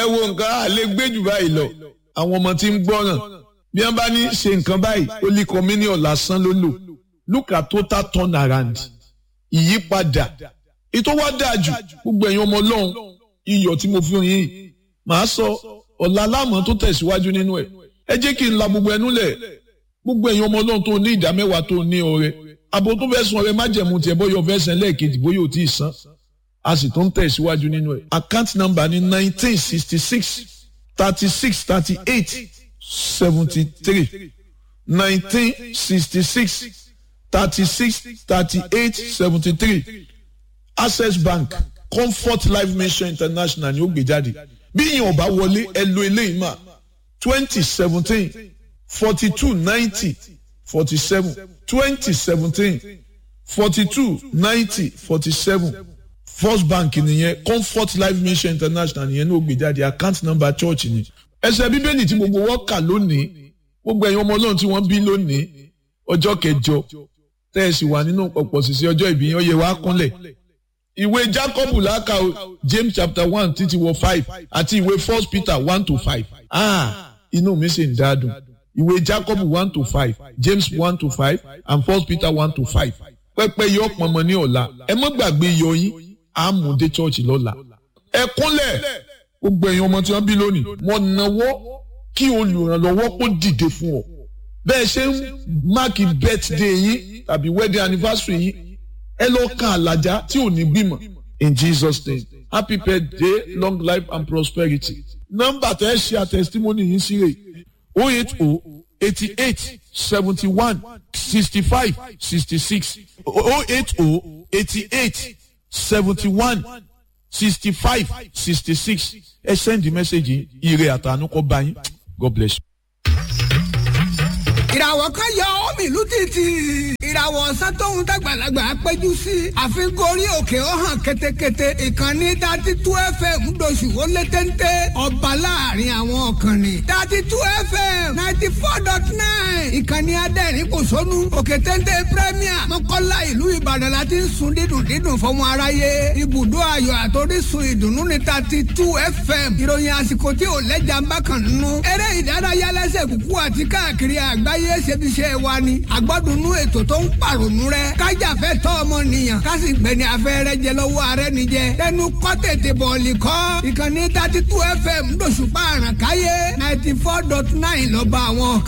wo nǹkan á lè gbé jù báyìí lọ àwọn ọmọ tí ń gbọ́ràn bí wọ́n bá ní ṣe nǹkan báyìí ó lè kọ́ mílíọ̀nù lásán ló lò look at total turn around ìyípadà ètò wa dáa jù gbogbo ẹ̀yin ọmọ ọlọ́run iyọ̀ tí mo fi hàn yín màá sọ ọ̀la aláàmọ́ tó tẹ̀síwájú nínú ẹ̀ ẹ jẹ́ kí n la gbogbo ẹnu lẹ̀ gbogbo ẹ̀yin ọmọ ọlọ́run tó ní ìdá mẹ́wàá tó ní ọrẹ abo tó fẹ́ sun ọrẹ májẹ̀mú tiẹ̀ bóyá ọfẹ́ sẹ́ lẹ́ẹ̀kejì bóyá ò tí ì san a sì tó ń tẹ̀síwájú nínú ẹ̀ account number ní nineteen sixty six thirty six thirty eight seventy three nineteen sixty six thirty six thirty eight seventy three access bank comfort life mission international ni ó gbé jáde bí ìyẹn ọba wọlé ẹ lo eléyìí mà twenty seventeen forty two ninety forty seven twenty seventeen forty two ninety forty seven first bank nìyẹn comfort life mission international nìyẹn ní ó gbé jáde account number church ni ẹsẹ̀ bíbélì tí gbogbo wọn kà lónìí gbogbo ẹ̀yin ọmọ ọlọ́run tí wọ́n bí lónìí ọjọ́ kẹjọ tẹ́ ẹ sì wà nínú ọ̀pọ̀ sísè ọjọ́ ìbí yẹn ó yẹ wá kúnlẹ̀ ìwé jacob làákà o james chapter one títí wọ five àti ìwé first peter one to five ah inú mi sì ń dáadùn ìwé jacob one to five james one to five and first peter one to five pẹpẹ yọ pọnmọ ní ọ̀la ẹ mọ́ gbàgbé yọ yín àmúdé church lọ́la ẹ kúnlẹ̀ gbogbo ẹ̀yin ọmọ tí wọ́n bí lónìí wọ́n náwó kí olùrànlọ́wọ́ kó dìde fún ọ bẹ́ẹ̀ ṣe ń máàkì birthday yín tàbí wedding anniversary yín ẹ lọ kan àlàjá tí ò ní bímọ in jesus name happy birthday long life and prosperity nọ́mbà tẹ ẹ ṣe àtẹsítímọ́nì yín sí rè o eight o eighty eight seventy one sixty five sixty six o eight o eighty eight seventy one sixty five sixty six ẹ send the message ire àtànú kọ bá yín god bless you. ìràwọ̀ kan yọ omi ìlú títì ìràwọ̀ ọ̀sán tóun dàgbàlagbà péjú sí àfikún orí òkè ó hàn ketekete ìkànnì dati tú fm ńdọ̀sù ó lé téńté ọba láàrin àwọn ọ̀kànnì dati tú fm ninety four dot nine ìkànnì adẹ́rìn kò sónú òkè téńté premier mọ́kànlá ìlú ìbàdàn la ti ń sun dídùn dídùn fọmọ aráyé ibùdó ayọ̀ àtòrísun ìdùnnú ní dati tú fm ìròyìn àsìkò tí ò lẹ́jà ń bá kàn nínú eré ìdárayá lẹ́sẹ̀ kúkú àti káàkiri àgbáyé ayé ṣebiṣẹ́ wa ni àgbọ́dúnú ètò tó ń pàrònú rẹ kájàfẹ́ tọ́ ọmọnìyàn kásì gbẹ̀ni afẹ́rẹ́ jẹ lọ́wọ́ ààrẹ nìjẹ tẹnu kọ́ tètè bọ̀ọ̀lì kọ́ ìkànnì thirty two fm lóṣùpá àràkáyé ninety four dot nine lọ́ba àwọn